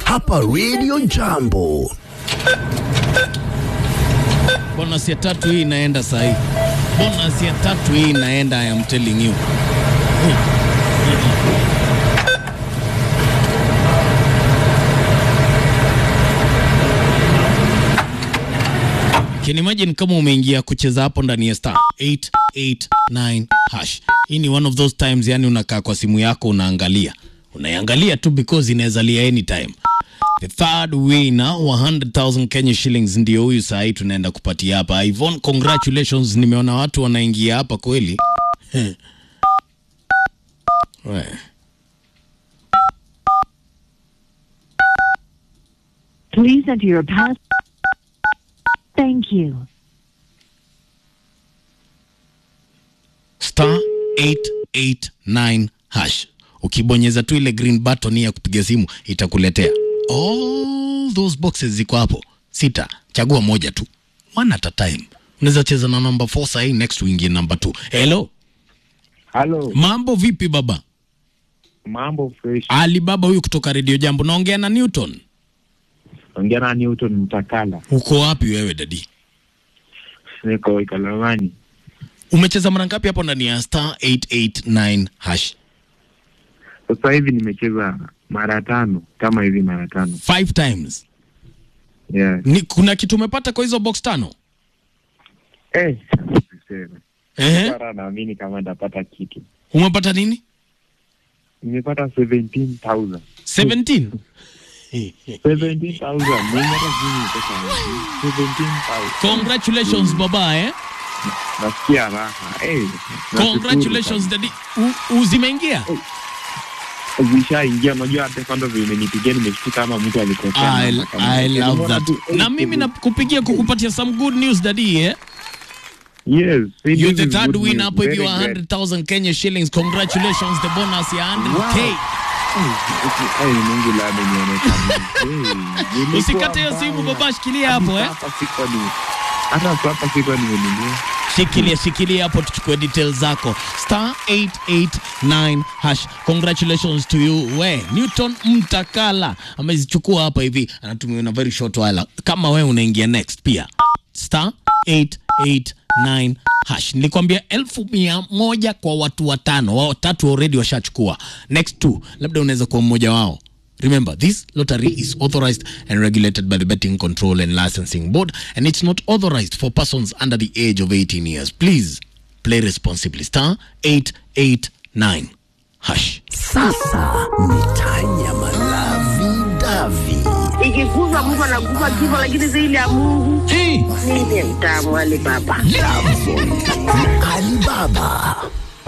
hapa Radio Jambo. Bonus ya tatu hii inaenda saa hii. Bonus ya tatu hii inaenda, I am telling you. Can you imagine kama umeingia kucheza hapo ndani ya star 889 hash. Hii ni one of those times, yani unakaa kwa simu yako unaangalia, unaiangalia tu because inaweza lia anytime. The third winner wa 100,000 Kenya shillings ndio huyu saa hii tunaenda kupatia hapa. Yvonne, congratulations. Nimeona watu wanaingia hapa kweli. We. Please enter your pass. Thank you. star 889 hash. Ukibonyeza tu ile green button ya kupiga simu itakuletea all those boxes ziko hapo sita. Chagua moja tu, one at a time. Unaweza cheza na number 4 sahii, next uingie number 2. Hello, Halo, mambo vipi baba? mambo fresh. Ali baba huyu kutoka Radio Jambo, naongea na Newton. Ongea na Newton Mtakala, Uko wapi wewe dadi? niko Ikalamani. Umecheza mara ngapi hapo ndani ya star 889 hash? Sasa hivi nimecheza mara tano kama hivi, mara tano Five times. yeah. Ni, kuna kitu umepata kwa hizo box tano? Eh, siseme. Ehe. Bara naamini kama nitapata kitu. Umepata nini? Nimepata 17,000 17. 17,000 nimepata chini pesa ngapi? 17,000 Congratulations baba eh. nasikia raha eh. nashukuru Congratulations daddy. U- Uzimeingia? sana. Zishaingia, unajua hata kando vile umenipigia nimeshtuka kama mtu alikosea. I, namba kama I hiyo. love Nimeona that. tu, eh, Na mimi nakupigia kukupatia some good news daddy eh. Yes, it You're is the third good winner news. hapo hivi Very wa great. 100,000 Kenya shillings. Congratulations the bonus ya 100k. Ai, Mungu la amenionekana. Hey, nilikuwa Usikate hiyo mbaya. simu baba, shikilia hapo eh. Hata sikuwa ni hata hapa sikuwa nimenunua. Shikilia shikilia hapo tuchukue details zako. Star 889 hash. Congratulations to you. We, Newton Mtakala amezichukua hapa hivi. Anatumia na very short while. Kama we unaingia next pia. Star 889 hash. Nilikwambia elfu mia moja kwa watu watano. Wao tatu already washachukua. Next two, labda unaweza kuwa mmoja wao. Remember, this lottery is authorized and regulated by the Betting Control and Licensing Board, and it's not authorized for persons under the age of 18 years. Please play responsibly. Star 889 hash. Sasa ni Tanya Malavi Davi. ikiguzwa mtu anaguza kifo, lakini zaidi ya Mungu Hey, mimi ni mtamu wale baba. Alibaba.